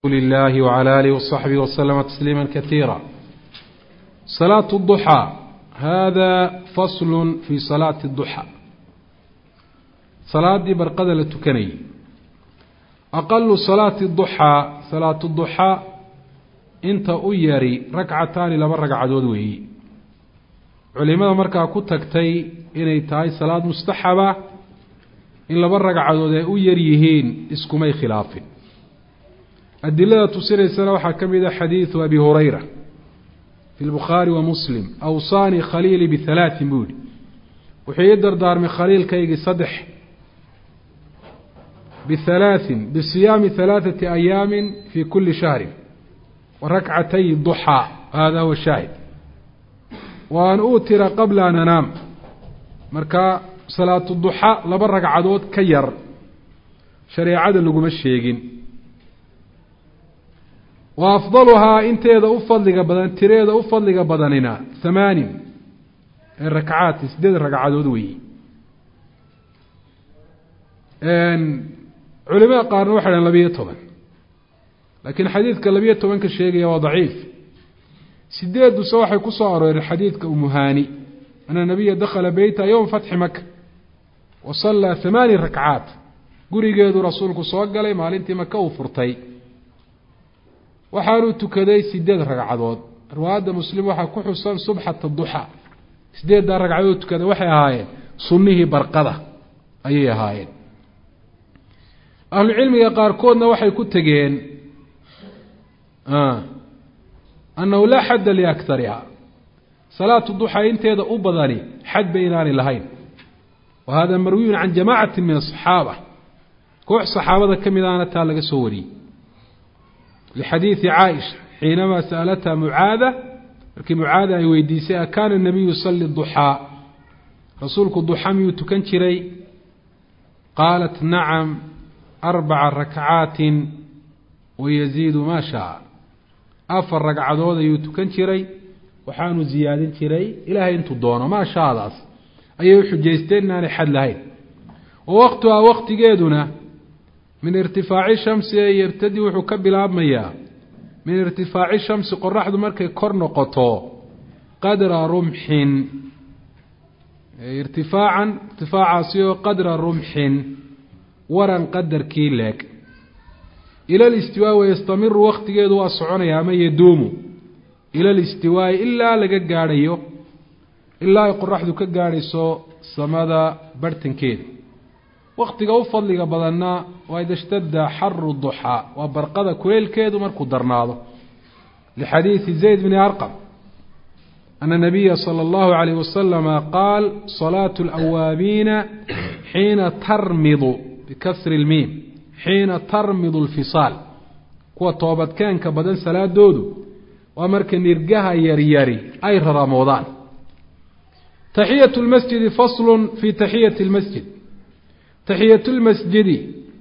الله وعلى آله وصحبه وسلم تسليما كثيرا صلاة الضحى هذا فصل في صلاة الضحى صلاة برقدة لتكني أقل صلاة الضحى صلاة الضحى inta u yari ragcataani laba ragcadood weeyi culimada markaa ku tagtay inay tahay salaad mustaxaba in laba ragcadood ay u yar yihiin iskumay khilaafin adilada tusinaysana waxaa ka mid a xadiidu abi hurayra fi lbukhaari wa muslim awsaanii khaliilii bihalaatin buu yihi wuxuu ii dardaarmay khaliilkaygii saddex bihalaatin bisiyaami halaaثati ayaamin fi kuli shahrin warakcatay duxaa hada huwa shaahid wa an uutira qabla an anaam marka salaatu duxa laba ragcadood ka yar shareecada laguma sheegin wa afdaluhaa inteeda u fadliga badan tireeda u fadliga badanina hamaanin ee rakcaati sideed ragcadood weeyi culimada qaarna waxay dhahen labiyo toban laakiin xadiidka labiyo tobanka sheegaya waa daciif sideeduse waxay ku soo arooreen xadiidka umuhaani ana nabiya dakhala beyta yowma fatxi maka wa sallaa hamaani rakcaat gurigeedu rasuulku soo galay maalintii maka uu furtay waxaanuu tukaday sideed ragcadood riwaayadda muslim waxaa ku xusan subxata duxa sideeddaa ragcadood tukaday waxay ahaayeen sunnihii barqada ayay ahaayeen ahlucilmiga qaarkoodna waxay ku tegeen annahu laa xadda liaktariha salaatu duxa inteeda u badani xad ba inaanay lahayn wa hada marwiyun can jamacati min asaxaaba koox saxaabada ka mid ahna taa laga soo wariyey lixadiidi caaisha xiinamaa sa'alatha mucaada markii mucaada ay weydiisay akaana nabiyu yusali duxaa rasuulku duxa miyuu tukan jiray qaalat nacam arbaca rakcaatin wayaziidu maa shaa afar ragcadood ayuu tukan jiray waxaanu ziyaadin jiray ilaahay intuu doono maa shaadaas ayay u xujaysteen inaanay xad lahayn wa waqtuhaa waqtigeeduna min irtifaaci shamsi ee yabtadi wuxuu ka bilaabmayaa min irtifaaci shamsi qoraxdu markay kor noqoto qadra rumxin irtifaacan irtifaacaasi oo qadra rumxin waran qadarkii leeg ila listiwaa wayastamiru waktigeedu waa soconaya ama yaduumu ila listiwaa'i ilaa laga gaadhayo ilaa ay qoraxdu ka gaadhayso samada barhtankeeda waktiga u fadliga badanna waa ida shtada xaru duxaa waa barqada kuleylkeedu markuu darnaado lixadiidi zayd bni arqam ana nabiya sala allahu alayh wasalama qaal salaatu alawaabiina xiina tarmidu bikasri lmiim xiina tarmidu alfisaal kuwa toobadkeenka badan salaadoodu waa marka nirgaha yaryari ay raramoodaan taxiyatu lmasjidi faslun fi taxiyati lmasjid taxiyatu lmasjidi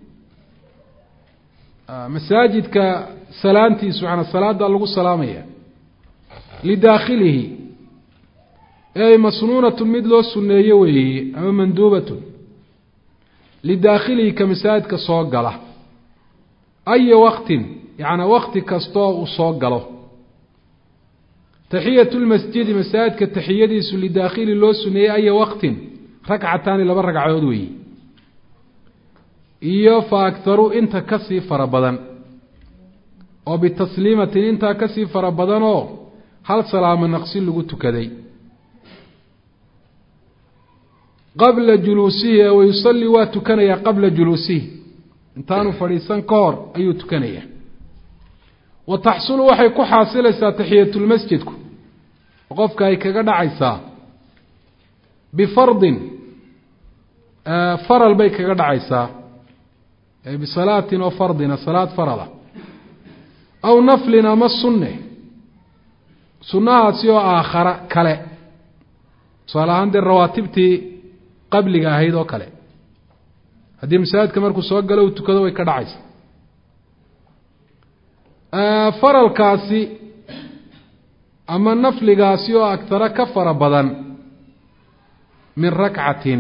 masaajidka salaantiisu manaa salaada lagu salaamaya lidaakhilihi ey masnuunatun mid loo sunneeyo weeye ama manduubatun lidaakhilihi ka masaajidka soo gala aya waqtin yacnaa wakti kastoo uu soo galo taxiyatu lmasjidi masaajidka taxiyadiisu lidaakhili loo suneeyey aya waqtin ragcataani laba ragcadood weeye iyo fa agharu inta kasii fara badan oo bitasliimatin intaa kasii fara badanoo hal salaamo naqsi lagu tukaday qabla juluusihi ee wayusallii waa tukanayaa qabla juluusihi intaanu fadhiisan ka hor ayuu tukanayaa wa taxsulu waxay ku xaasilaysaa taxiyatulmasjidku oo qofka ay kaga dhacaysaa bifardin faral bay kaga dhacaysaa bisalaatin oo fardina salaad farala aw naflin ama sunne sunnahaasi oo aakhara kale tusaale ahaan dee rawaatibtii qabliga ahayd oo kale haddii masaajidka markuu soo galo uu tukado way ka dhacaysa faralkaasi ama nafligaasi oo agtaro ka fara badan min rakcatin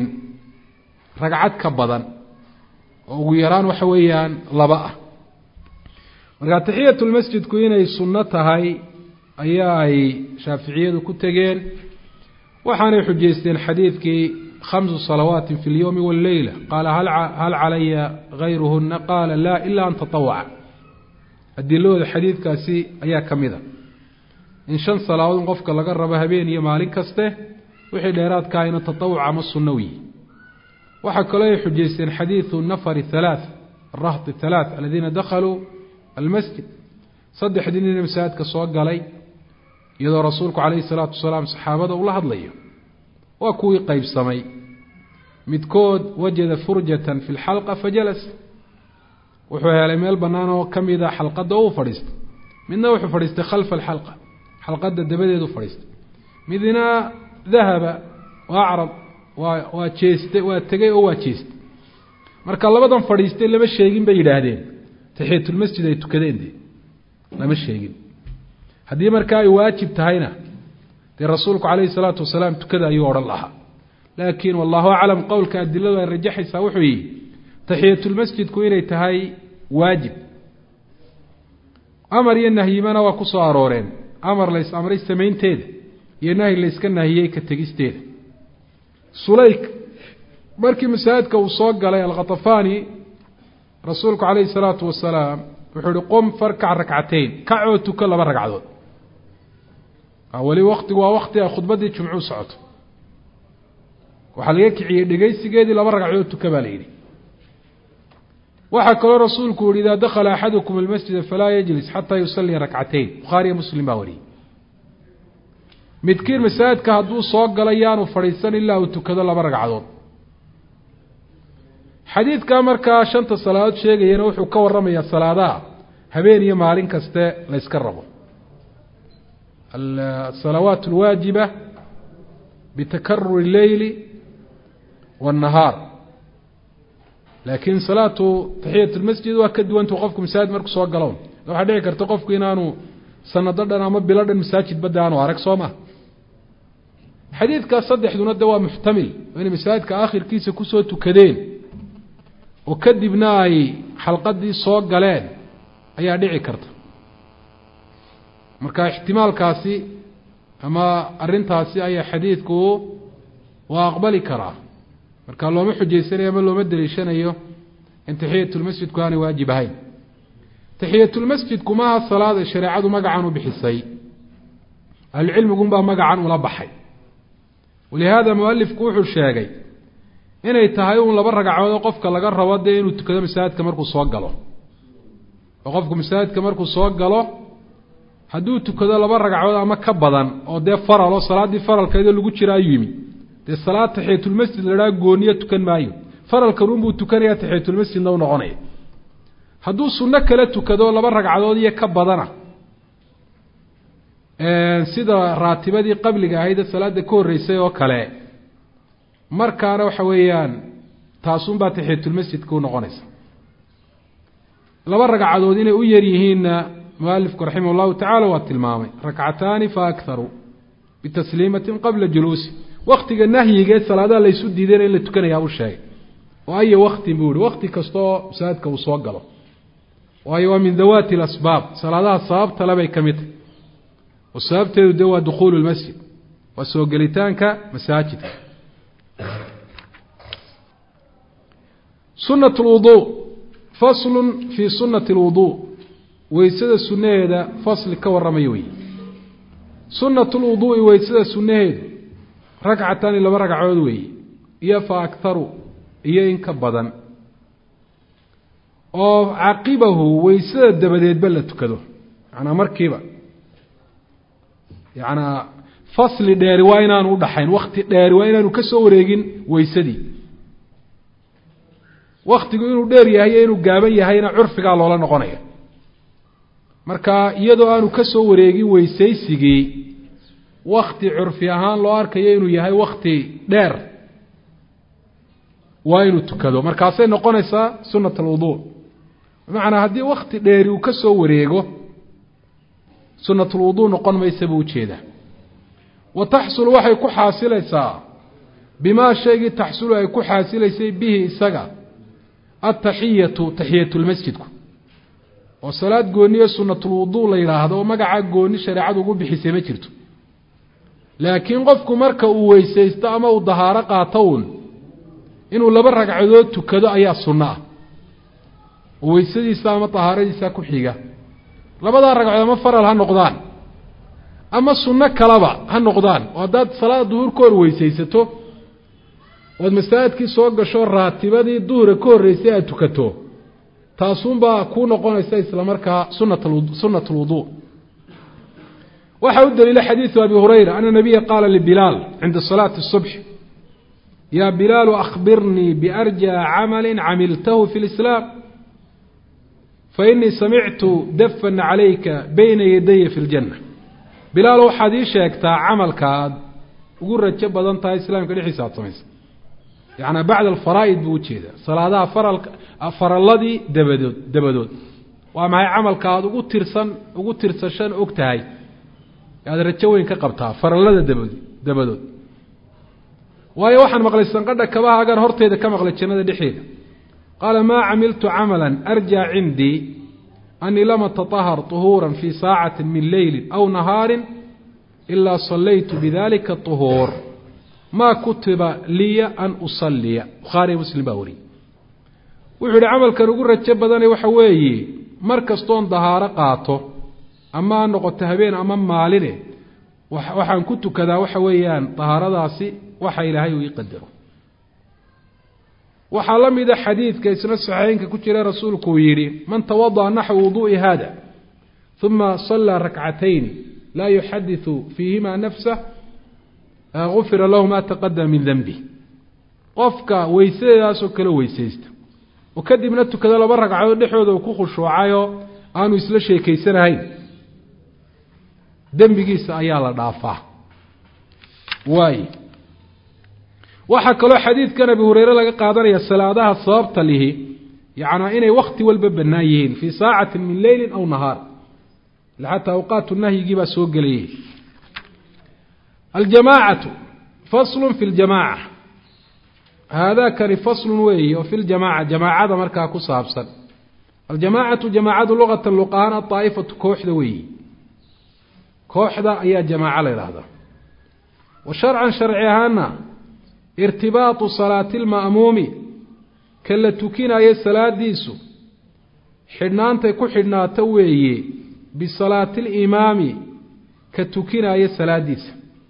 ragcad ka badan oo ugu yaraan waxa weeyaan laba ah marka taxiyatulmasjidku inay sunno tahay ayaa ay shaaficiyadu ku tegeen waxaanay xujaysteen xadiidkii khamsu salawaati fi اlyowmi wاlleyla qaala hal calaya gayruhuna qaala laa ila an tatawaca adilahooda xadiidkaasi ayaa ka mid a in shan salaadood in qofka laga rabo habeen iyo maalin kaste wixii dheeraadka ahayna tatawuc ama sunnawi waxaa kaloo ay xujaysteen xadiidu nafar halaaث arahd halaaث aladiina dakhaluu almasjid saddexdii nina masaajidka soo galay iyadoo rasuulku calayhi salaatu wasalaam saxaabada ula hadlayo waa kuwii qeybsamay midkood wajada furjatan fi lxalqa fajalas wuxuu helay meel bannaan oo ka mida xalqadda uu fadhiistay midna wuxuu fadhiistay khalfa alxalqa xalqadda dabadeedu fadhiistay midna dahaba waa acrab waa waa jeestay waa tegey oo waa jeestay marka labadan fadhiistay lama sheegin bay yidhaahdeen taxiyatulmasjid ay tukadeen dee lama sheegin haddii markaa ay waajib tahayna dee rasuulku calayhi salaatu wasalaam tukada ayuu odhan lahaa laakiin wallahu aclam qowlka adiladu ay rajaxaysaa wuxuu yihi taxiyatulmasjidku inay tahay waajib amar iyo nahyimana waa ku soo arooreen amar lays amray samaynteeda iyo nahyi layska nahiyey ka tegisteeda sulayk markii masaajidka uu soo galay alkhatafani rasuulku calayhi salaatu wasalaam wuxuu ihi qum farkac rakcateyn kacoo tuko laba ragcadood weli waktigu waa wakti ay khudbaddii jumcuu socoto waxaa laga kiciyey dhegaysigeedii laba ragcadood tuka baa la yidhi waxaa kaloo rasuulku yihi idaa dakhala axadukum almasjida falaa yajlis xataa yusallia rakcateyn bukhaariyo muslim baa wariyey midkiin masaajidka hadduu soo gala yaanu fadhiisan ilaa uu tukado laba ragcadood xadiidkaa markaa shanta salaadood sheegayana wuxuu ka warramayaa salaadaha habeen iyo maalin kaste la yska rabo asalawaat alwaajiba bitakaruri leyli waannahaar laakiin salaatu taxiyat lmasjid waa ka duwanta qofku masaajid markuu soo galown waxaa dhici karta qofku inaanu sanado dhan ama bilo dhan masaajid badda aanu arag soo ma xadiidkaas saddexduna de waa muxtamil oo inay masaajidka aakhirkiisa kusoo tukadeen oo kadibna ay xalqadii soo galeen ayaa dhici karta marka ixtimaalkaasi ama arrintaasi ayaa xadiidku waa aqbali karaa marka looma xujaysanayo ama looma deliishanayo in taxiyatulmasjidku aanay waajib ahayn taxiyatulmasjidku maaha salaad ay shareecadu magacan u bixisay ahlucilmigunbaa magacan ula baxay walihaada mualifku wuxuu sheegay inay tahay uun laba ragcadood qofka laga rabo dee inuu tukado masaajidka markuu soo galo oo qofku masaajidka markuu soo galo hadduu tukado laba ragcadood ama ka badan oo dee faral oo salaaddii faralkeedoo lagu jira ayuu yimi dee salaad taxiyatulmasjid ladhaha gooniyo tukan maayo faralkan unbuu tukanaya taxiyatulmasjidna u noqonaya hadduu sunno kala tukado laba ragcadood iyo ka badana sida raatibadii qabliga ahayd ee salaada ka horreysay oo kale markaana waxa weeyaan taasunbaa taxiyatulmasjidka u noqonaysa laba ragcadood inay u yar yihiinna mualifku raximah llahu tacala waa tilmaamay rakcataani fa akharu bitasliimatin qabla juluusi waktiga nahyigeed salaadaha laysu diidayna in la tukanayaa u sheegay oo aya waktin buu yihi wakti kastaoo masaajidka uu soo galo waayo waa min dawaati alasbaab salaadaha sababta lebay ka mid tahy oo sababteedu de waa dukhuulu lmasjid waa soo gelitaanka masaajidka sunat lwuduu faslun fii sunati lwuduu weysada sunnaheeda fasli ka warramaya wey sunatu lwuduu'i weysada sunnaheedu ragcatani laba ragcadood weeye iyo fa akharu iyo in ka badan oo caqibahu weysada dabadeedba la tukado macnaa markiiba yacnaa fasli dheeri waa inaanu udhaxayn wakti dheeri waa inaanu ka soo wareegin weysadii waktigu inuu dheer yahay iyo inuu gaaban yahayna curfigaa loola noqonaya marka iyadoo aanu ka soo wareegin weysaysigii wakti curfi ahaan loo arkayo inuu yahay wakti dheer waa inuu tukado markaasay noqonaysaa sunat alwuduu bimacnaa haddii wakti dheeri uu ka soo wareego sunatulwuduu noqon maysa buu ujeedaa wa taxsulu waxay ku xaasilaysaa bimaa shaygii taxsulu ay ku xaasilaysay bihi isaga ataxiyatu taxiyatulmasjidku oo salaad gooniyo sunatulwuduu la yidhaahdo oo magacaa gooni shareecadu ugu bixisay ma jirto laakiin qofku marka uu weysaysto ama uu dahaaro qaato uun inuu laba ragcadood tukado ayaa sunno ah oo weysadiisa ama dahaaradiisa ku xiga labadaa ragcadood ama faral ha noqdaan ama sunno kaleba ha noqdaan oo haddaad salaada duhur ka hor weysaysato ood masaajidkii soo gasho raatibadii duhura ka horreysay aad tukato taasuunbaa kuu noqonaysa isla markaa sunat sunat lwuduu waxaa u daliila xadiidu abi hurayra ana nabiya qaala libilaal cinda salaati الصubx ya bilaalu akhbirnii biarjى camali camiltahu fi اlislaam fainii samictu dafan calayka bayna yadaya fi اljanna bilaal waxaad ii sheegtaa camalka aad ugu rajo badan tahay islaamka dhexdiisa aad samaysa yaعnaa bacda alfaraa'id buu ujeedaa salaadaha faralka faralladii dabadood dabadood waa maxay camalka aada ugu tirsan ugu tirsashan og tahay aada rajo weyn ka qabtaa farallada dabad dabadood waayo waxaan maqlay sanqadha kabaha agaan horteeda ka maqlay jannada dhexeeda qaala maa camiltu camala arjaa cindii anii lam atatahar طuhuura fii saacati min leyli aw nahaari ilaa salaytu bidalika طuhuur maa kutiba liya an usaliya bukhaariy muslim baa wariyey wuxuu yihi camalkan ugu rajo badana waxa weeye mar kastoon dahaaro qaato ama ha noqoto habeen ama maaline waxaan ku tukadaa waxa weeyaan dahaaradaasi waxa ilaahay uu ii qadaro waxaa la mida xadiidka isna saxiixeynka ku jira rasuulku uu yidhi man tawadaأa naxwa wuduءi hada ثuma صalىa rakcatayn laa yuxadiثu fiihima nafsah gufira lahu ma taqadama min denbi qofka weysadeedaasoo kale weysaysta oo kadibna tukado laba ragcadood dhexooda uu ku khushuucayoo aanu isla sheekeysanahayn dembigiisa ayaa la dhaafaa waay waxaa kaloo xadiidkan abi hureyre laga qaadanaya salaadaha sababta lihi yacnaa inay wakti walba bannaan yihiin fii saacati min leyli aw nahaar xataa awqaatu nahyigii baa soo gelayay aljamaacatu faslu fi ljamaaca haadakani faslun weeyi oo fi ljamaaca jamaacada markaa ku saabsan aljamaacatu jamaacadu luqatan luqahaan aaa'ifatu kooxda weeyi kooxda ayaa jamaaco la yidhaahdaa wa sharcan sharci ahaana irtibaatu salaati lma'muumi ka la tukinayo salaadiisu xidhnaantay ku xidhnaato weeye bisalaati limaami ka tukinayo salaadiisa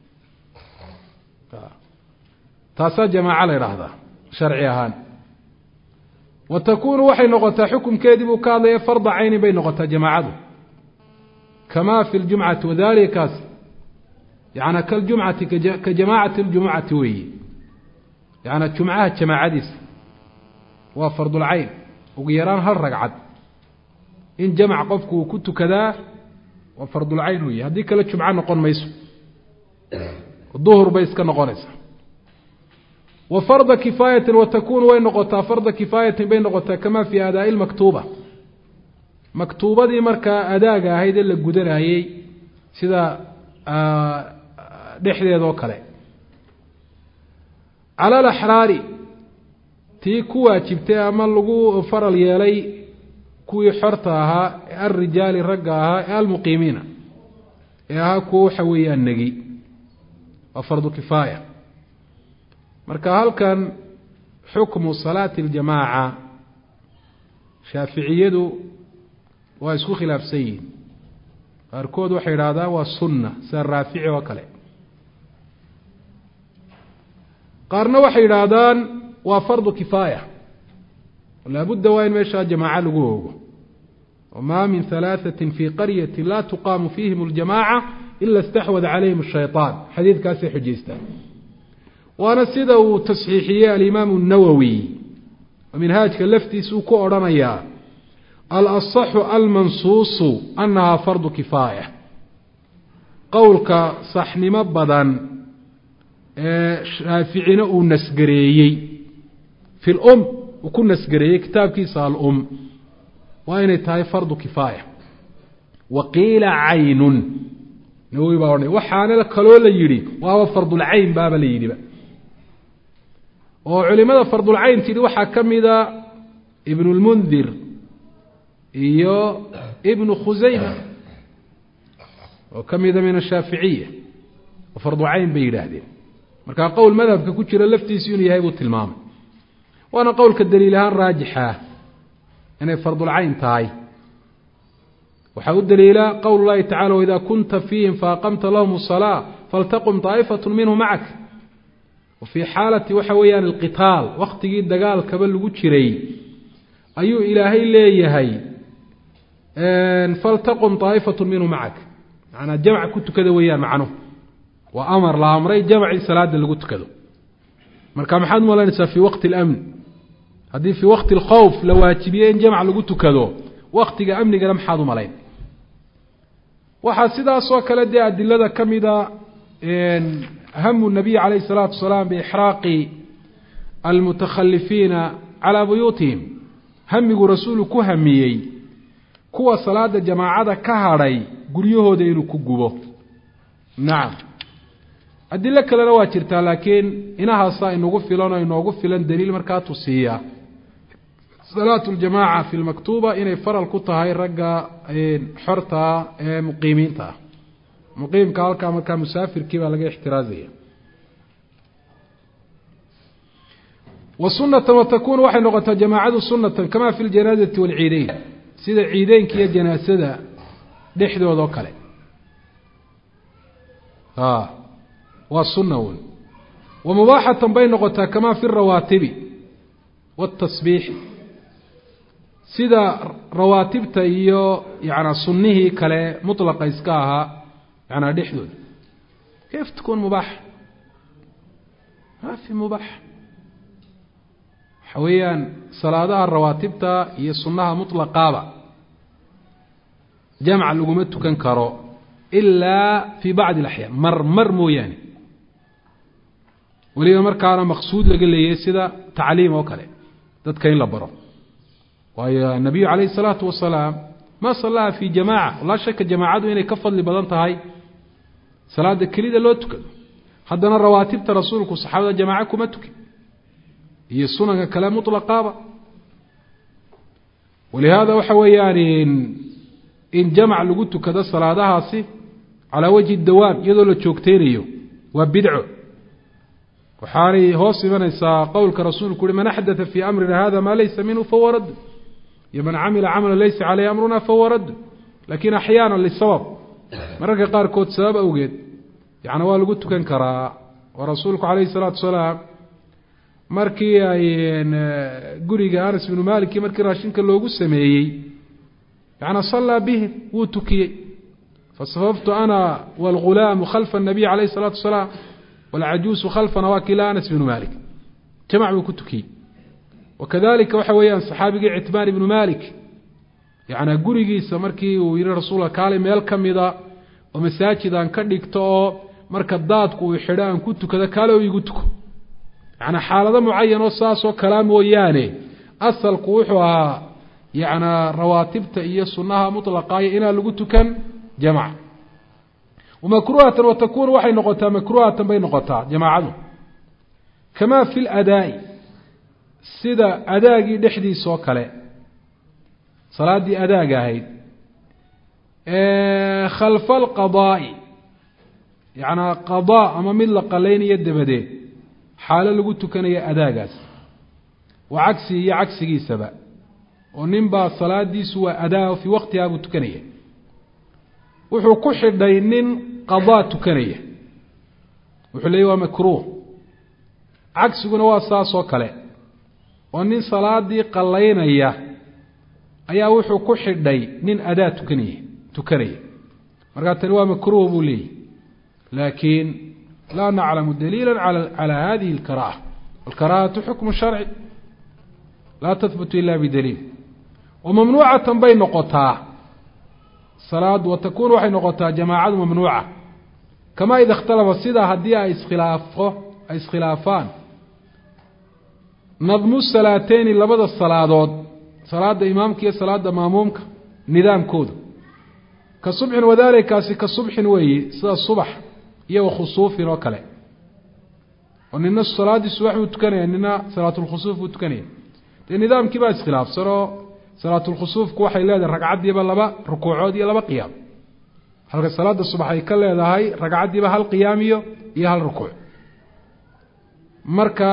taasaa jamaaco la yidhaahdaa sharci ahaan wa takuunu waxay noqotaa xukumkeedii buu ka hadlaya farda caynin bay noqotaa jamaacadu kama fi ljumcati wadalikaas yana kaljumcati ka jamaacati ljumucati weeye yaana jumcaha jamaacadiisa waa fardulcayn ugu yaraan hal ragcad in jamc qofku uu ku tukadaa waa fardulcayn weeye haddii kale jumco noqon mayso duhur bay iska noqonaysaa wa farda kifaayatin wa takunu way noqotaa farda kifaayatin bay noqotaa kama fi aadaai lmaktuuba maktuubadii markaa adaaga ahayd ee la gudanayey sida dhexdeedoo kale cala alaxraari tii ku waajibtay ama lagu faral yeelay kuwii xorta ahaa ee alrijaali ragga ahaa ee almuqiimiina ee ahaa kuwa waxa weeyaan negi waa fardu kifaaya marka halkan xukmu salaati اljamaaca shaaficiyadu waa isku khilaafsan yihin qaarkood waxay idhahdaan waa sunna sida raafici oo kale qaarna waxay yidhaahdaan waa fardu kifaaya laabudda waa in meeshaa jamaaco lagu oogo wma min halaaثaةi fii qaryati la tuqaamu fiihim اljamaaca ila اstaxwada calayhim الshayطaan xadiidkaasay xujaystaan waana sida uu tasxiixiyey alimaamu الnawowi oo minhaajka laftiisa uu ku odhanayaa alaصaxu almansuusu anahaa fardu kifaaya qowlka saxnimo badan ee shaaficina uu nasgareeyey fi lum uu ku nasgareeyey kitaabkiisa alum waa inay tahay fardu kifaaya wa qiila caynun nawowi baa odhanay waxaana kaloo la yidhi waaba fardulcayn baaba la yidhiba oo culimada fardulcayn tidhi waxaa ka mida ibn اlmundir iyo ibnu khusayma oo ka mida min ashaaficiya oo farducayn bay yidhaahdeen markaa qowl madhabka ku jira laftiisu inuu yahay buu tilmaamay waana qowlka daliil ahaan raajixa inay fardulcayn tahay waxaa u daliila qowl llahi tacala waidaa kunta fiihim faaqamta lahum الsalaa faltaqum طaa'ifat minhu macak wa fii xaalati waxa weeyaan alqitaal waktigii dagaalkaba lagu jiray ayuu ilaahay leeyahay faltaqum طaa'ifat minhu macak manaa jamc ku tukada weeyaan macnuhu waa amar la amray jamcii salaada lagu tukado marka maxaad malaynaysaa fii waqti اlamn haddii fii waqti اlkhowf la waajibiye in jamc lagu tukado waktiga amnigana maxaad u malayn waxaa sidaasoo kale dee adilada ka mida hamu nabiy calayh الsalaatu wasalaam biixraaqi almutakhalifiina calaa buyuutihim hamigu rasuulu ku hamiyey kuwa salaada jamaacada ka hadhay guryahooda inuu ku gubo nacam adilo kalena waa jirtaa laakiin inahaasaa inagu filan oo inoogu filan daliil markaa tusiiya salaatu ljamaaca fi lmaktuuba inay faral ku tahay ragga xortaa ee muqiimiinta ah muqiimka halkaa markaa musaafirkii baa laga ixtiraazaya wa sunatan watakunu waxay noqotaa jamaacadu sunatan kama fi ljanaazati waalciideyn sida ciideynka iyo janaasada dhexdooda oo kale a waa sunna wn wa mubaaxatan bay noqotaa kama fi rawaatibi wاtasbiixi sida rawaatibta iyo yana sunnihii kale mطlaqa iska ahaa yanaa dhexdooda kayf tkun mubaax ma fi mubaax waxa weeyaan salaadaha rawaatibta iyo sunnaha muطlaqaaba jamc laguma tukan karo ilaa fi bacdi اlaxyaan mar mar mooyaane weliba markaana maqsuud laga leeyahay sida tacliim oo kale dadka in la baro waayo nabiyu calayh الsalaatu wasalaam ma salaha fi jamaca laa shaka jamaacadu inay ka fadli badan tahay salaada kelida loo tukado haddana rawaatibta rasuulku saxaabada jamaaco kuma tukin iyo sunanka kale muطlaqaaba walihaada waxa weeyaan in jamc lagu tukado salaadahaasi calaa wajhi dawaam iyadoo la joogteynayo waa bidco waxaanay hoos imanaysaa qowlka rasuulku uhi man axdaa fii amrina hada maa laysa minhu fahuwa radd iyo man camila camala laysa caleyh amruna fahuwa radd lakin axyaana lisabab mararka qaarkood sabab awgeed yani waa lagu tukan karaa oo rasuulku calayhi salaatu wasalaam markii ay guriga anas binu maliki markii raashinka loogu sameeyey yani sallaa bihim wuu tukiyey fasafaftu ana wاlgulaamu khalfa الnabiy calayh الsalaatu wasalaam wاlcajuusu khalfana waa kila anas bnu malik jamac buu ku tukiyey wakadalika waxa weeyaan saxaabigii citmaan ibnu malik yana gurigiisa markii uu yihi rasuulka kaali meel ka mida oo masaajid aan ka dhigto oo marka daadku uu xidho aan ku tukado kaale oo igu tuko yani xaalado mucayan oo saasoo kalaa mooyaane asalku wuxuu ahaa yana rawaatibta iyo sunaha muطlaqaaya inaan lagu tukan jamc makruhatan watakunu waxay noqotaa makruhatan bay noqotaa jamaacadu kama fi ladaa'i sida adaagii dhexdiisa oo kale salaaddii adaaga ahayd khalfa alqadaa'i yanaa qadaa ama mid la qalaynayo dabadeed xaalo lagu tukanayo adaagaas wa cagsi iyo cagsigiisaba oo nin baa salaadiisu waa adaa fii waqtihaa buu tukanaya wuxuu ku xidhay nin qadaa tukanaya wuxuu leeyay waa makruuh cagsiguna waa saas oo kale oo nin salaadii qalaynaya ayaa wuxuu ku xidhay nin adaa tukanaya tukanaya markaa tani waa makruuh buu leeyahy laakiin laa naclamu daliila calى hadihi اlkaraaha alkaraahatu xukmu sharci laa tahbutu ila bidaliil wamamnuucatan bay noqotaa salaadu watakunu waxay noqotaa jamaacadu mamnuuca kama ida ikhtalafa sidaa haddii ay iskhilaafo ay iskhilaafaan nadmu salaateyni labada salaadood salaada imaamka iyo salaada maamuumka nidaamkooda ka subxin wadaalikaasi ka subxin weeyi sida subax iyo wakhusuufin oo kale oo nina salaaddii subax buu tukanaya nina salaatulkhusuuf buu tukanaya dee nidaamkii baa iskhilaafsan oo salaatulkhusuufku waxay leedahay ragcaddiiba laba rukuucood iyo laba qiyaam halka salaada subax ay ka leedahay ragcaddiiba hal qiyaam iyo iyo hal rukuuc marka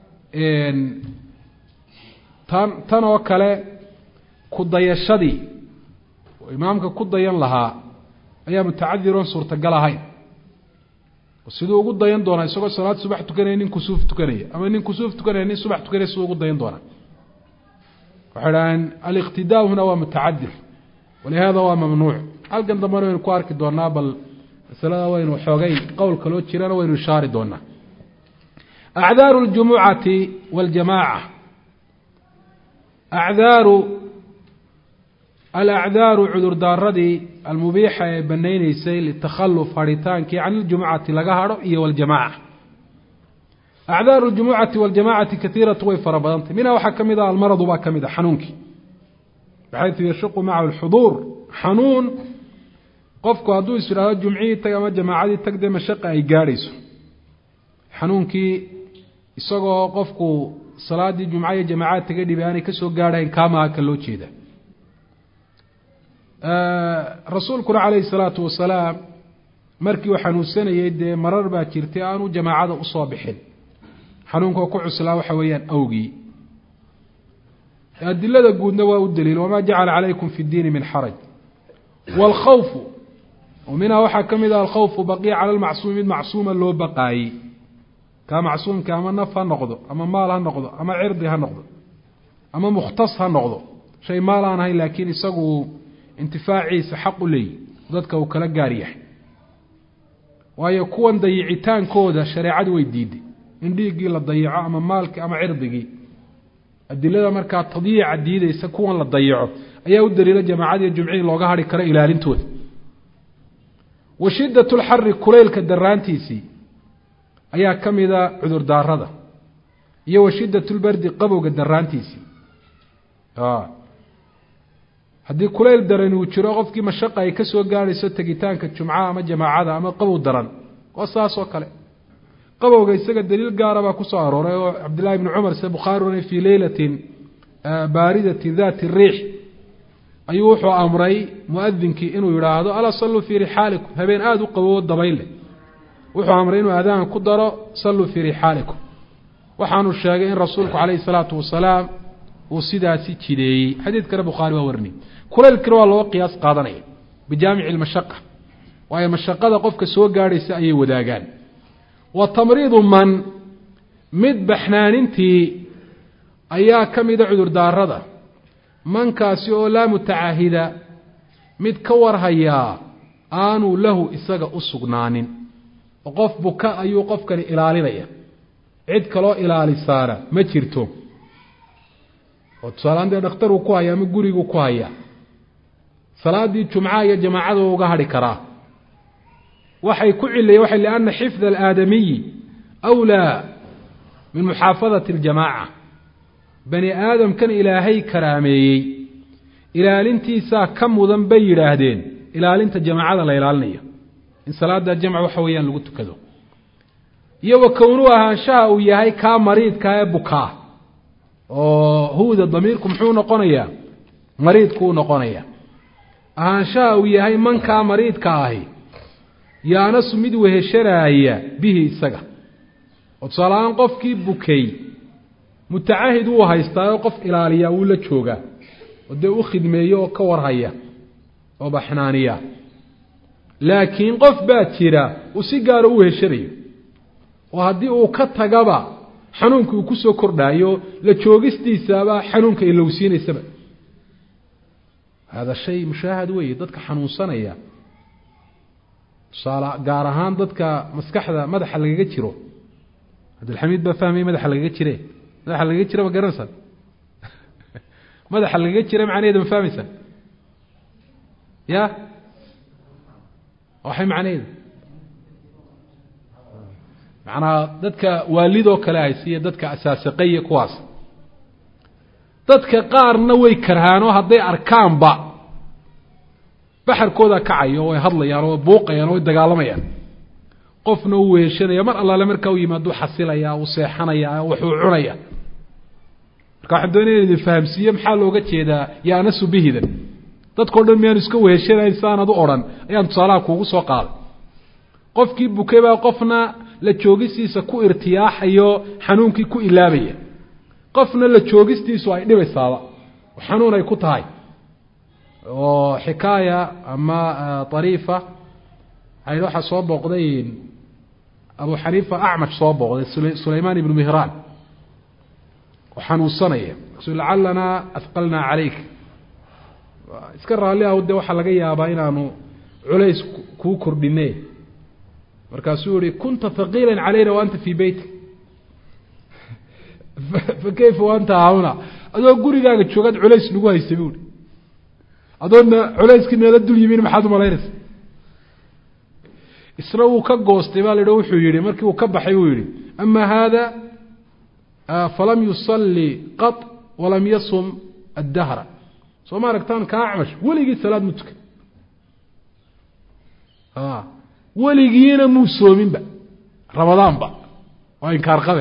tan tan oo kale ku dayashadii oo imaamka ku dayan lahaa ayaa mutacadiroon suurtagal ahayn siduu ugu dayan doonaa isagoo salaad subax tukanaya nin kusuuf tukanaya ama nin kusuuf tukanaya nin subax tukanaya siduu ugu dayan doonaa waxay dhaaheen aliqtidaa huna waa mutacadir walihada waa mamnuuc halkan dambena waynu ku arki doonaa bal masalada waynu xoogay qowl kaloo jirana waynu ishaari doonaa acdaaru اljumucati waاljamaaca acdaaru alacdaaru cudurdaaradii almubiixa ee banayneysay litakhaluf hadhitaankii can iljumucati laga hadho iyo waljamaca acdaaru ljumucati waljamacati kaiiratu way fara badantay minha waxaa ka mid ah almaradu baa ka mid a xanuunkii baxaytu yashuqu macahu lxuduur xanuun qofku hadduu is idhaahdo jumcihii tag ama jamaacadii tag dee mashaqa ay gaadhayso xanuunkii isagoo qofku salaadii jumca iyo jamaacad taga dhibi aanay kasoo gaadhayn kaamaha ka loo jeeda rasuulkuna calayhi salaatu wasalaam markii uu xanuunsanayey dee marar baa jirtay aanu jamaacada usoo bixin xanuunkoo ku cuslaa waxa weeyaan awgii adilada guudna waa u daliil wamaa jacala calaykum fi ddiini min xaraj waalkhawfu oo minhaa waxaa ka mid ah alkhawfu baqiya cala lmacsuumi mid macsuuma loo baqaayey kaa macsuumka ama naf ha noqdo ama maal ha noqdo ama cirdi ha noqdo ama mukhtas ha noqdo shay maal aan ahayn laakiin isagu intifaaciisa xaq u leeyi dadka uu kala gaar yahay waayo kuwan dayicitaankooda shareecadu way diiday in dhiiggii la dayico ama maalkii ama cirdigii adilada markaa tadyiica diideysa kuwan la dayico ayaa u daliila jamaacadiiyo jumcihii looga hadhi karo ilaalintooda wa shiddat lxari kulaylka daraantiisii ayaa ka mida cudurdaarada iyo wa shiddat lbardi qabowga daraantiisii haddii kulayl daran uu jiro qofkii mashaqa ay ka soo gaadhayso tegitaanka jumcaha ama jamaacada ama qabow daran waa saas oo kale qabowga isaga daliil gaara baa kusoo arooray oo cabdillahi ibni cumar sida bukhaari oranay fii leylatin baaridatin dati riix ayuu wuxuu amray muadinkii inuu yidhaahdo alaa salluu fii rixaalikum habeen aada u qabowo dabayn leh wuxuu amray inuu adaan ku daro salluu fii rixaalikum waxaanu sheegay in rasuulku calayhi salaatu wasalaam uu sidaasi jideeyey xadiidkana bukhaari waa warinay kulaylkina waa loo qiyaas qaadanaya bijaamici lmashaqa waayo mashaqada qofka soo gaadhaysa ayay wadaagaan wa tamriidu man mid baxnaanintii ayaa ka mida cudurdaarada mankaasi oo laa mutacaahida mid ka warhayaa aanuu lahu isaga u sugnaanin oo qof buka ayuu qofkani ilaalinaya cid kaloo ilaalisaana ma jirto oo tusaaleaan dee dhakhtaruu ku haya ama guriguu ku hayaa salaadii jumcaha iyo jamaacada uga hadhi karaa waxay ku cilayeen waxay lianna xifda alaadamiyi awlaa min muxaafadati aljamaaca bani aadamkan ilaahay karaameeyey ilaalintiisaa ka mudan bay yidhaahdeen ilaalinta jamaacada la ilaalinayo in salaada jamc waxa weeyaan lagu tukado iyo wa kownuu ahaanshaha uu yahay kaa mariidka ee bukaa oo huwda damiirku muxuu noqonayaa mariidkuu noqonaya ahaanshaha uu yahay mankaa mariidka ahi yaanasu mid weheshanaaya bihi isaga oo tusaalahaan qofkii bukay mutacahid wuu haystaa oo qof ilaaliyaa wuu la joogaa oo dee u khidmeeyo oo ka warhaya oo baxnaaniya laakiin qof baa jira uu si gaara u weheshanayo oo haddii uu ka tagaba xanuunka uu kusoo kordhaayo la joogistiisaba xanuunka ilowsiinaysaba hada shay mushaahad weeye dadka xanuunsanaya tusaale gaar ahaan dadka maskaxda madaxa lagaga jiro cabdilxamiid baa fahmaya madaxa lagaga jire madaxa lagaga jira ma garanaysaa madaxa lagaga jira macnaheeda ma fahmaysaa ya waxay macnaheedu macnaa dadka waalidoo kale haysiiya dadka asaasiqaya kuwaas dadka qaarna way karhaanoo hadday arkaanba baxarkooda kacayo way hadlayaan oo way buuqayaan oo way dagaalamayaan qofna uu weeshanaya mar allaale markaa u yimaaduu xasilayaa uu seexanayaa waxuu cunaya marka waxaan doonaya in idin fahamsiiye maxaa looga jeedaa yaanasu bihidan dadkao dhan miyaanu iska weheshanayn saanad u odhan ayaan tusaalaha kuugu soo qaaday qofkii bukay baa qofna la joogisiisa ku irtiyaaxayo xanuunkii ku ilaabaya qofna la joogistiisu ay dhibaysaaba oo xanuun ay ku tahay oo xikaaya ama ariifa ay waxaa soo booqday abu xaniifa acmash soo booqday sulaymaan ibnu mihraan oo xanuunsanaya lacalanaa ahqalnaa calayk iska raalli ah de waxaa laga yaabaa inaanu culays kuu kordhine markaasuu yihi kunta haqiila calayna wa anta fii beytik fa kayfa waanta hauna adoo gurigaaga joogaad culays nagu haysay bu i adoodna culayskii meela dul yimin maxaad umalaynaysa isna wuu ka goostay baa la yidhi wuxuu yihi markii uu ka baxay buu yihi ama hada falam yusalli qط walam yasum addahra soo ma aragtaan ka acmash weligii salaad mu tukan weligiina muu soominba ramadaanba waa inkaar qabe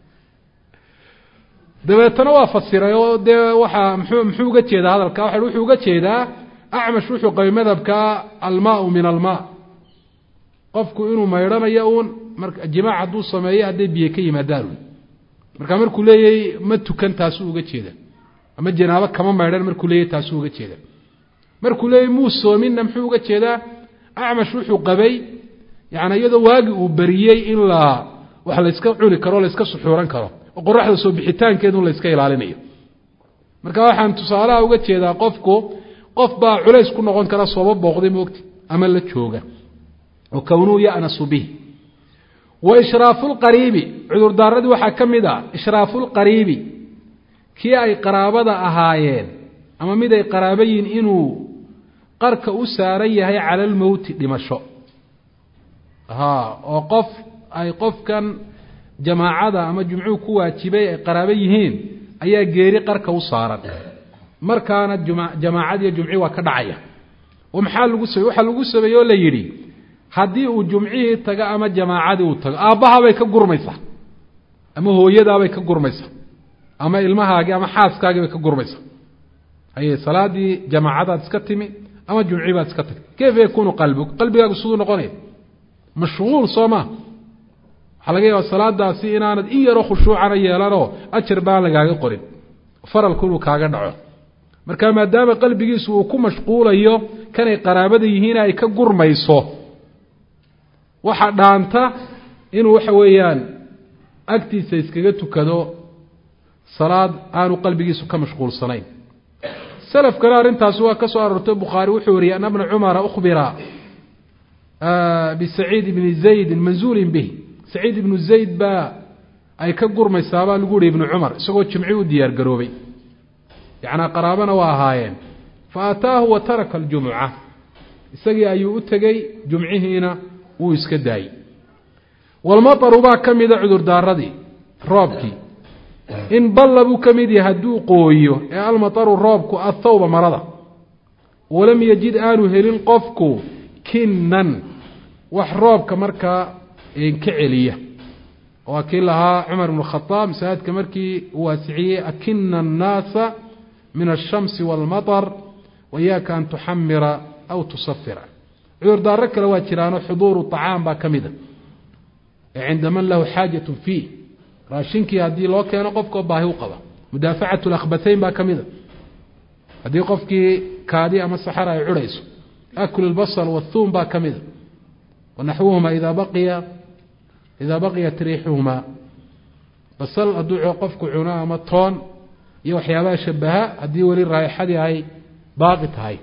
dabeetana waa fasiray oo dee waxaa mxuu muxuu uga jeedaa hadalka waxa wuxuu uga jeedaa acmash wuxuu qabay madhabka almaau min alma qofku inuu maydhanayo uun mar jimaac hadduu sameeyo hadday biyo ka yimaadaan markaa markuu leeyahy ma tukan taasuu uga jeeda ama janaabo kama maydhan markuu leeyahy taasuu uga jeeda markuu leeyahy muu soominna muxuu uga jeedaa acmash wuxuu qabay yani iyadoo waagi uu beriyey in la wax layska cuni karo o layska suxuuran karo oo qoraxda soo bixitaankeedu layska ilaalinayo marka waxaan tusaalaha uga jeedaa qofku qof baa culays ku noqon kara sooba booqday moogti ama la jooga oo kownuu ya'nasu bih wa ishraafu lqariibi cudurdaaradii waxaa ka mid ah ishraafu lqariibi kii ay qaraabada ahaayeen ama mid ay qaraabo yihin inuu qarka u saaran yahay cala almowti dhimasho ha oo qof ay qofkan jamaacada ama jumcuhu ku waajibay ay qaraabo yihiin ayaa geeri qarka u saaran markaana jamaacadiiyo jumcii waa ka dhacaya oo maxaa lagu samey waxaa lagu sameeye oo la yidhi haddii uu jumcihii tago ama jamaacadii uu tago aabbahabay ka gurmaysaa ama hooyadaabay ka gurmaysaa ama ilmahaagii ama xaaskaagii bay ka gurmaysaa haye salaadii jamaacadaad iska timi ama jumcii baad iska tagtay kayfa yakuunu qalbig qalbigaagu siduu noqonaya mashquul soo maa waxaa laga yaaba salaadaasi inaanad in yaroo khushuucana yeelanoo ajar baan lagaaga qorin faralku inuu kaaga dhaco marka maadaama qalbigiisu uu ku mashquulayo kanay qaraabada yihiin ay ka gurmayso waxa dhaanta inuu waxa weeyaan agtiisa iskaga tukado salaad aanu qalbigiisu ka mashquulsanayn salafkana arrintaasi waa ka soo aroortay bukhaari wuxuu wariyey ana bna cumara ukhbira bisaciid ibni zaydin manzuulin bih saciid ibnu zayd baa ay ka gurmaysaabaa lagu yihi ibnu cumar isagoo jimci u diyaar garoobay yacnaa qaraabana waa ahaayeen fa ataahu wa taraka aljumuca isagii ayuu u tegey jumcihiina wuu iska daayey walmataru baa ka mida cudurdaaradii roobkii in balla buu ka mid yahay hadduu qooyo ee almataru roobku athawba marada walam yajid aanu helin qofku kinnan wax roobka markaa ka celiya waa kii lahaa cumar ibnu khadaab masaajidka markii uu waasiciyey akina annaasa min alshamsi waalmaطar wayaaka an tuxamira aw tusafira cudurdaaro kale waa jiraano xuduuru طacaam baa ka mida ee cinda man lahu xaajat fiih raashinkii haddii loo keeno qofkoo baahi u qaba mudaafacat اlakhbatayn baa ka mida haddii qofkii kaadi ama saxar ay curayso aklu اlbasl wاthuum baa ka mida wanaxwuhuma ida baqiya idaa baqiyat riixuhumaa basal hadduu qofku cuno ama toon iyo waxyaabaha shabaha haddii weli raaixadii ay baaqi tahay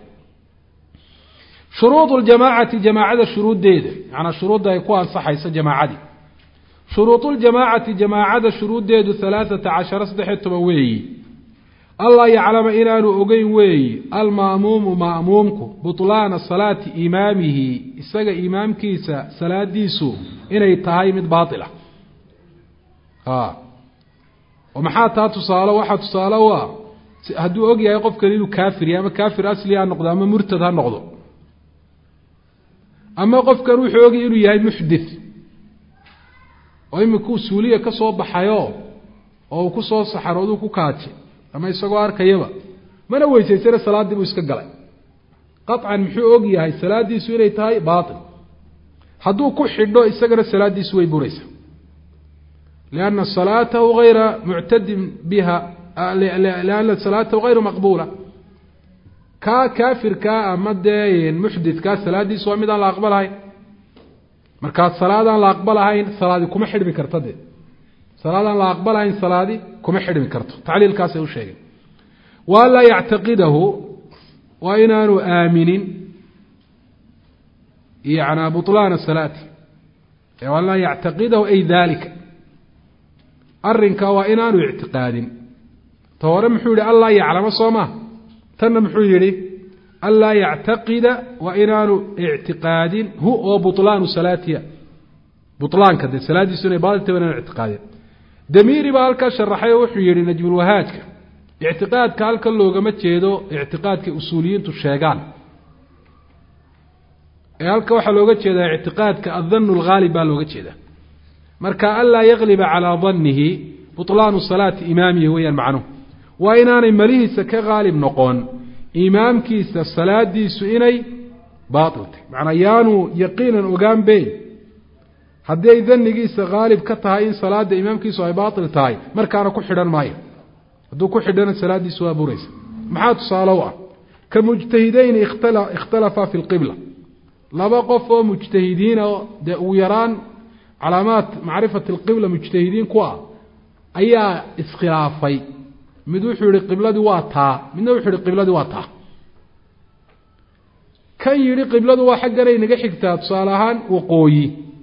shuruud ljamaacati jamaacada shuruuddeeda manaa shuruudda ay ku ansaxayso jamaacadii shuruud ljamaacati jamaacada shuruuddeedu alaaata cashara saddexiyo toban weeyi allaa yaclama inaanu ogeyn weeyi alma'muumu ma'muumku buطlaana salaati imaamihi isaga imaamkiisa salaadiisu inay tahay mid baatila oo maxaa taa tusaalo waxaa tusaale u ah hadduu og yahay qofkani inuu kaafir yahay ama kaafir asli ha noqdo ama murtad ha noqdo ama qofkan wuxuu ogyahay inuu yahay muxdith oo imikuu suuliya ka soo baxayo oo uu ku soo saxarooduu ku kaaje ama isagoo arkayaba mana weysaysana salaaddii buu iska galay qaطcan muxuu og yahay salaadiisu inay tahay baail hadduu ku xidho isagana salaadiisu way buraysaa lianna salaatahu hayra muctadin biha lianna salaatahu hayru maqbuula kaa kaafirkaa ama dee muxditkaa salaadiisu waa mid aan la aqbalahayn markaa salaadaan la aqbalahayn salaadi kuma xidhmi karta de salaadaan la aqbalahayn salaadi kuma xidhmi karto tacliilkaasay u sheegeen wa an laa yactaqidahu waa inaanu aaminin yana buطlaana salaati an laa yactaqidahu ay dalika arrinka waa inaanu ictiqaadin ta hore muxuu yihi anlaa yaclamo soo maa tanna muxuu yihi anlaa yactaqida waa inaanu ictiqaadin hu oo buطlaanu salaatiya bulaanka de salaadiisu inay baailta wa inaanu ictiqaadin damiiri baa halkaa sharaxay oo wuxuu yihi najmulwahaajka ictiqaadka halkan loogama jeedo ictiqaadkay usuuliyiintu sheegaan ee halka waxaa looga jeedaa ictiqaadka adanu lghaalib baa looga jeeda marka anlaa yagliba calaa danihi buطlaanu salaati imaamihi weeyaan macnuhu waa inaanay malihiisa ka haalib noqon imaamkiisa salaadiisu inay baailtay macnaa yaanu yaqiinan ogaan be haddii ay danigiisa haalib ka tahay in salaada imaamkiisu ay baail tahay markaana ku xidhan maayo hadduu ku xidhana salaadiisu waa buraysa maxaa tusaale u ah ka mujtahideyni ikhtalafaa fi lqibla laba qof oo mujtahidiina dee ugu yaraan calaamaat macrifati alqibla mujtahidiin ku ah ayaa iskhilaafay mid wuxuu yihi qibladii waa taa midna wuxuu yihi qibladii waa taa kan yidhi qibladu waa xagganay inaga xigtaa tusaale ahaan waqooyi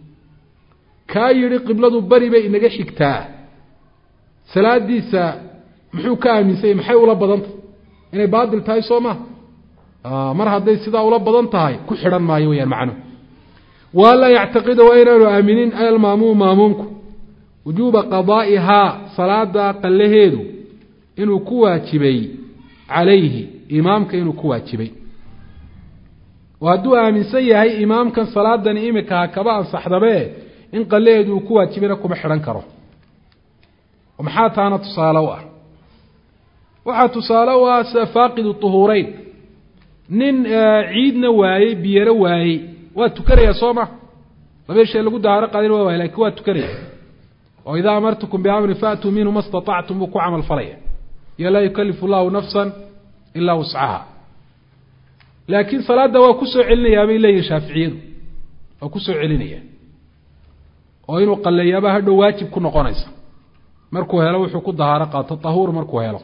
kaa yidhi qibladu beri bay inaga xigtaa salaadiisa muxuu ka aaminsanyay maxay ula badantah inay baatil tahay soo ma mar hadday sidaa ula badan tahay ku xidhan maayo weyaan macnuhu wa an laa yactaqida waa inaanu aaminin almaamuum maamuumku wujuuba qadaa'ihaa salaada qallaheedu inuu ku waajibay calayhi imaamka inuu ku waajibay oo hadduu aaminsan yahay imaamkan salaadani imikaha kaba ansaxdabe in qallaheedu uu ku waajibayna kuma xidhan karo maxaa taana tusaale u ah waxaa tusaale u ah sida faaqidu tuhuureyn nin ciidna waayey biyana waayey waa tukanaya soo ma labada shay lagu dahaaro qaadin waa waay lakin waa tukanaya oo idaa amartukum biamrin faatuu minhu ma staطactum buu ku camal falaya iyo laa yukalifu llahu nafsa ilaa wuscaha laakiin salaadda waa kusoo celinayaa bay leeyihin shaaficiyadu waa kusoo celinaya oo inuu qaleeyaaba hadhow waajib ku noqonaysa markuu helo wuxuu ku dahaaro qaato tahuur markuu helo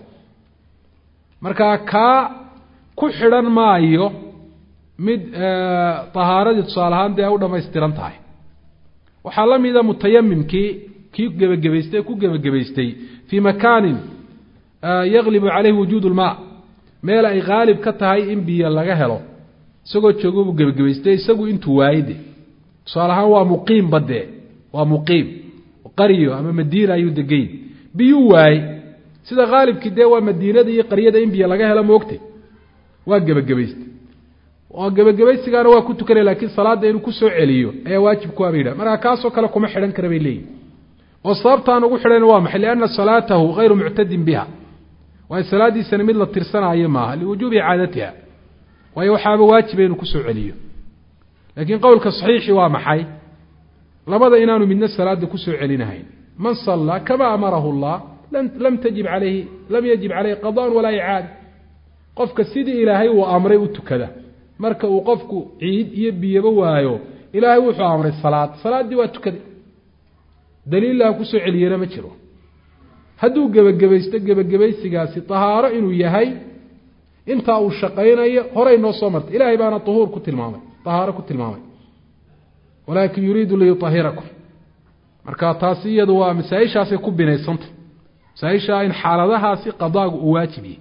markaa kaa ku xidhan maayo mid tahaaradii tusaale ahaan dee ay u dhamaystiran tahay waxaa la mida mutayamimkii kii gebagabaystay ee ku gebagabaystay fii makaanin yaglibu caleyhi wujuud lmaa meel ay haalib ka tahay in biyo laga helo isagoo joogo buu gebagabaystay isagu intuu waayey de tusaale ahaan waa muqiim badee waa muqiim qaryo ama madiina ayuu degayn biyuu waayey sida haalibkii dee waa madiinada iyo qaryada in biyo laga helo moogtay waa gebagabaystay oo gebagabaysigaana waa ku tukanaya lakiin salaadda inuu kusoo celiyo ayaa waajib ku aba yidhah markaa kaasoo kale kuma xidhan kara bay leeyihin oo sababtaan ugu xidhan waa maxay lianna salaatahu hayru muctadin biha waayo salaadiisani mid la tirsanaayo maaha liwujuubi icaadatiha waayo waxaaba waajiba inuu kusoo celiyo laakiin qowlka saxiixi waa maxay labada inaanu midna salaada kusoo celinahayn man sallaa kama amarahu llah lam tajib alayhi lam yajib caleyhi qadaan walaa icaada qofka sidii ilaahay uu amray u tukada marka uu qofku ciid iyo biyaba waayo ilaahay wuxuu amray salaad salaaddii waa tukaday daliillaha kusoo celiyana ma jiro hadduu gebagabaysto gebagabaysigaasi tahaaro inuu yahay intaa uu shaqaynayo horay noo soo martay ilaahay baana uhuur ku tilmaamay tahaaro ku tilmaamay walaakin yuriidu liyuahirakum marka taasi iyadu waa masaa-ishaasay ku binaysantay masaaisha in xaaladahaasi qadaagu uu waajibiyey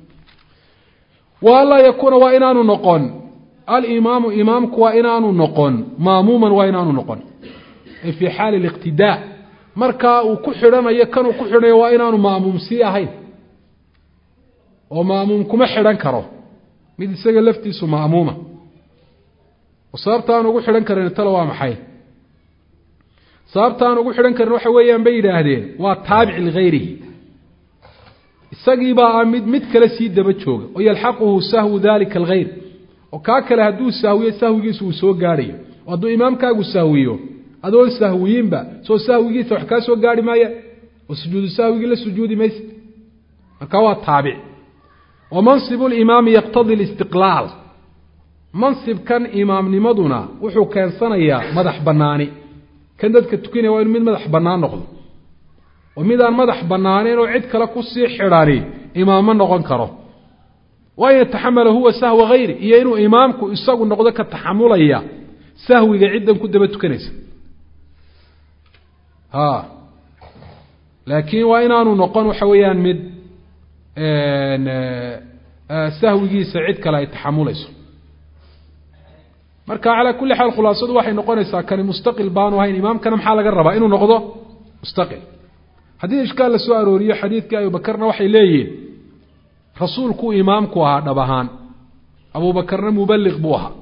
wa anlaa yakuuna waa inaanu noqon alimaamu imaamku waa inaanu noqon maamuuman waa inaanu noqon ay fii xaali liqtidaa markaa uu ku xidhanayo kanuu ku xidhanayo waa inaanu maamuum sii ahayn oo maamuum kuma xidhan karo mid isaga laftiisu maamuuma oo sababta aan ugu xidhan karin tale waa maxay sababta aan ugu xidhan karin waxa weeyaan bay yidhaahdeen waa taabic ligayrihi isagiibaa ah mid mid kale sii daba jooga oo yalxaquhu sahwu dalika alkhayr oo kaa kale hadduu sahwiyo sahwigiisa uu soo gaadhayo oo hadduu imaamkaagu sahwiyo adoon sahwiyinba soo sahwigiisa wax kaa soo gaarhi maaya oo sujuudu sahwigii la sujuudi maysa marka waa taabic wa mansibu limaami yaqtadi listiqlaal mansibkan imaamnimaduna wuxuu keensanayaa madax bannaani kan dadka tukanaya waa inu mid madax bannaan noqdo oo midaan madax bannaaneyn oo cid kale kusii xidhani imaamma noqon karo waa in yataxamala huwa sahwa hayri iyo inuu imaamku isagu noqdo ka taxamulaya sahwiga ciddan ku daba tukanaysa ha laakiin waa inaanu noqon waxa weeyaan mid sahwigiisa cid kale ay taxamulayso marka calaa kulli xaal khulaasadu waxay noqonaysaa kani mustaqil baanu ahayn imaamkana maxaa laga rabaa inuu noqdo mustaqil haddii ishkaal la soo arooriyo xadiidkii abubakarna waxay leeyihiin rasuulkuu imaamku ahaa dhab ahaan abuubakarna mubaliq buu ahaa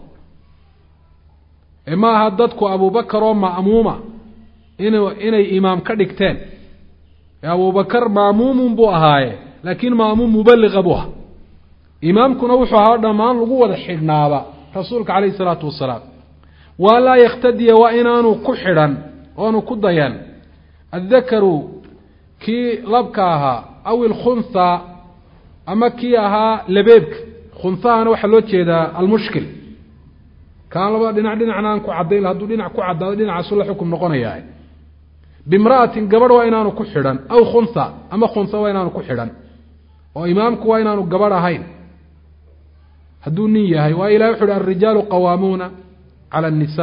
ee ma aha dadku abubakar oo ma'muuma inu inay imaam ka dhigteen ee abubakar ma'muumun buu ahaaye laakiin ma'muum mubaliqa buu ahaa imaamkuna wuxuu ahaa dhammaan lagu wada xidhnaaba rasuulka calayhi isalaatu wasalaam waa laa yakhtadiya waa inaanu ku xidhan oanu ku dayan addakaru kii labka ahaa aw ilkhuntha ama kii ahaa labeebka khunthahana waxaa loo jeedaa almushkil kaan labada dhinac dhinacna aan ku caddayn hadduu dhinac ku caddaado dhinacaasu la xukum noqonayaa bimra'atin gabadh waa inaanu ku xidhan aw khuntha ama khuntha waa inaanu ku xidhan oo imaamku waa inaanu gabadh ahayn hadduu nin yahay waa ilahi wuxu uhi alrijaalu qawaamuuna cala الnisa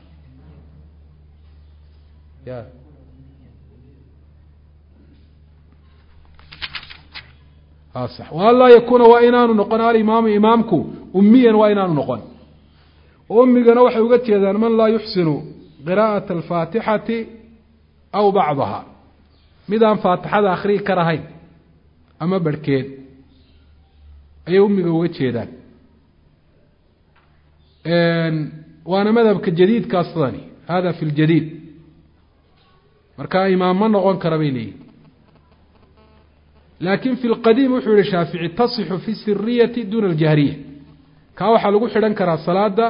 an laa yakuuna waa inaanu noqon alimaamu imaamku umiyan waa inaanu noqon umigana waxay uga jeedaan man laa yuxsinu qiraa'aة alfaatixati aw bacdaha mid aan faatixada akhriyi karahayn ama barhkeed ayay umiga uga jeedaan waana madhabka jadiidkaa sidani hada fi ljadiid marka imaam ma noqon kara bay leeyihin laakin fi lqadiim wuxuu yihi shaafici tasixu fi siriyati duna aljahriya kaa waxaa lagu xidhan karaa salaada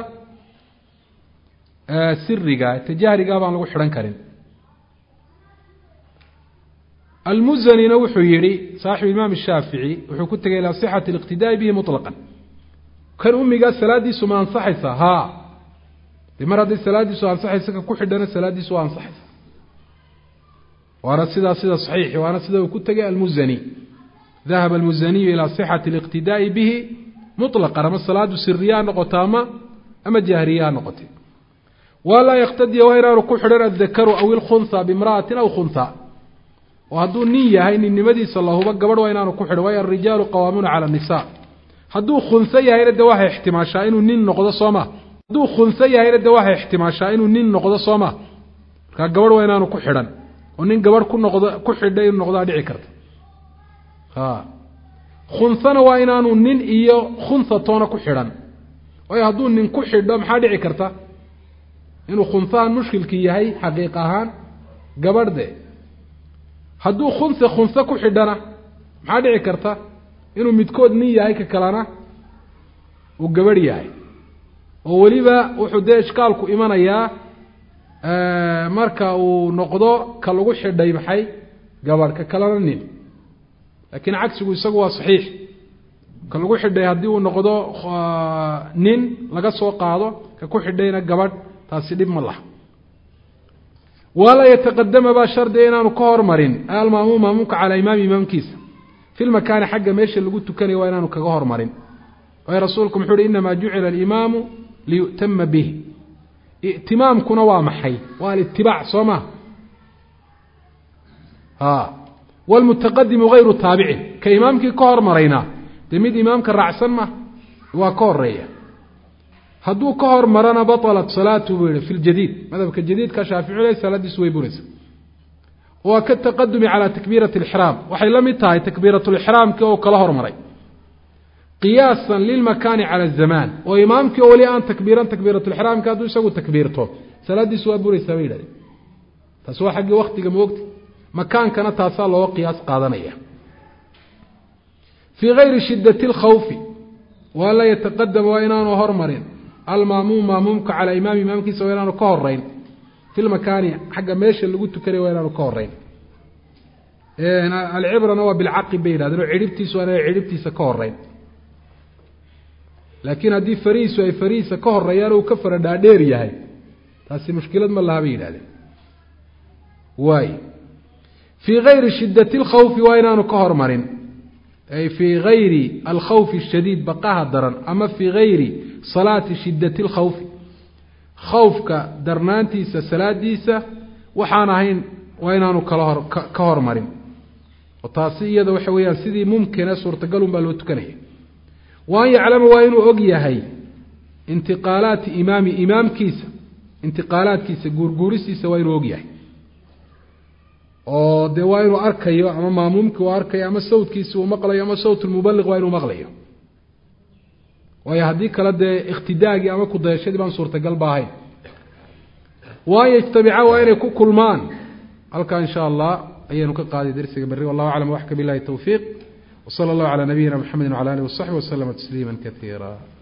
siriga ta jahrigaa baan lagu xidhan karin almuzanina wuxuu yihi saaxibu imaam shaafici wuxuu ku tegay ilaa sixati اliqtidaa'i bihi muطlaqan kan umigaa salaadiisu ma ansaxaysa ha de mar hadday salaadiisu ansaxaysa ka ku xidhana salaadiisu waa ansaxaysa waana sidaa sida saxiixi waana sida uu ku tegay almuzani dahaba almuzaniyu ilaa sixati اliqtidaa'i bihi muطlaqan ama salaadu siriya ha noqoto ama ama jahriya ha noqotay waa laa yaktadiya waa inaanu ku xidhan addakaru aw ilkhuntha bimra'atin aw khuntha oo hadduu nin yahay ninnimadiisa lahuba gabadh waa inaanu ku xidhan waayo alrijaalu qawaamuuna cala الnisa hadduu khunso yahayna de waxay ixtimaashaa inuu nin noqdo soo ma hadduu khunso yahayna de waxay ixtimaashaa inuu nin noqdo soo ma markaa gabadh waa inaanu ku xidhan oo nin gabadh ku noqdo ku xidhay inuu noqdaa dhici karta a khunsana waa inaanu nin iyo khunsa toona ku xidhan waayo hadduu nin ku xidho maxaa dhici karta inuu khunsahan mushkilkii yahay xaqiiq ahaan gabadh de hadduu khunse khunse ku xidhana maxaa dhici karta inuu midkood nin yahay ka kalena uu gabadh yahay oo weliba wuxuu dee ishkaalku imanayaa marka uu noqdo ka lagu xidhay maxay gabadh ka kalena nin laakiin cagsigu isagu waa saxiix ka lagu xidhay haddii uu noqdo nin laga soo qaado ka ku xidhayna gabadh taasi dhib ma laha walaa yataqadama baa shardiga inaanu ka hormarin almaamuum maamuumka calaa imaami imaamkiisa fi lmakaani xagga meesha lagu tukanayo waa inaanu kaga hormarin waayo rasuulku muxuu uhi inamaa jucila alimaamu liyu'tama bih i'timaamkuna waa maxay waa alitibaac soo ma a wlmutaqadimu gayru taabicin ka imaamkii ka hormarayna dee mid imaamka raacsan ma waa ka horeeya hadduu ka hormarana baطlat salaatu buu yihi fi ljadiid madhabka jadiidka shaafici le salaadiisu way buraysa waa ka taqadumi calaa takbiirati اlixraam waxay la mid tahay takbiiratulixraamkii oo kala hormaray qiyaasan lilmakaani cala azamaan oo imaamkii oo weli aan takbiiran takbiiratulixraamka hadduu isagu takbiirto salaaddiisu waa buraysaa bay yidhahdeen taasi waa xaggii waktiga moogta makaankana taasaa looga qiyaas qaadanaya fii gayri shidati اlkhawfi waa la yataqadama waa inaanu hormarin almaamuum maamuumka calaa imaami imaamkiisa waa inaanu ka horeyn fi lmakaani xagga meesha lagu tukanay waa inaanu ka horeyn alcibrana waa bilcaqib bay yidhahdeen oo cidhibtiisu waa inay cidhibtiisa ka horeyn laakiin haddii farihiisu ay farihiisa ka horeeyaan uu ka fara dhaadheer yahay taasi mushkilad ma laha bay yidhahdeen waay fii gayri shidati اlkhawfi waa inaanu ka hormarin ay fii gayri alkhawfi ashadiid baqaha daran ama fii gayri salaati shidati اlkhawfi khawfka darnaantiisa salaadiisa waxaan ahayn waa inaanu kala hor ka hormarin oo taasi iyada waxa weeyaan sidii mumkine suurtagalun baa loo tukanaya wa an yaclama waa inuu og yahay intiqaalaati imaami imaamkiisa intiqaalaadkiisa guurguurisiisa waa inuu og yahay oo dee waa inuu arkayo ama maamuumkii uu arkayo ama sawtkiisi uu maqlayo ama sawt lmubaliq waa inuu maqlayo waayo haddii kale dee ikhtidaagii ama kudayashadii baan suurtagal ba ahayn wa an yajtamica waa inay ku kulmaan halkaa in sha allah ayaynu ka qaaday darsiga berri wallahu aclam waxka bilahi towfiiq wsala allahu calaa nabiyina mxamedi wcala alih wasaxbi waslama tasliima kaiira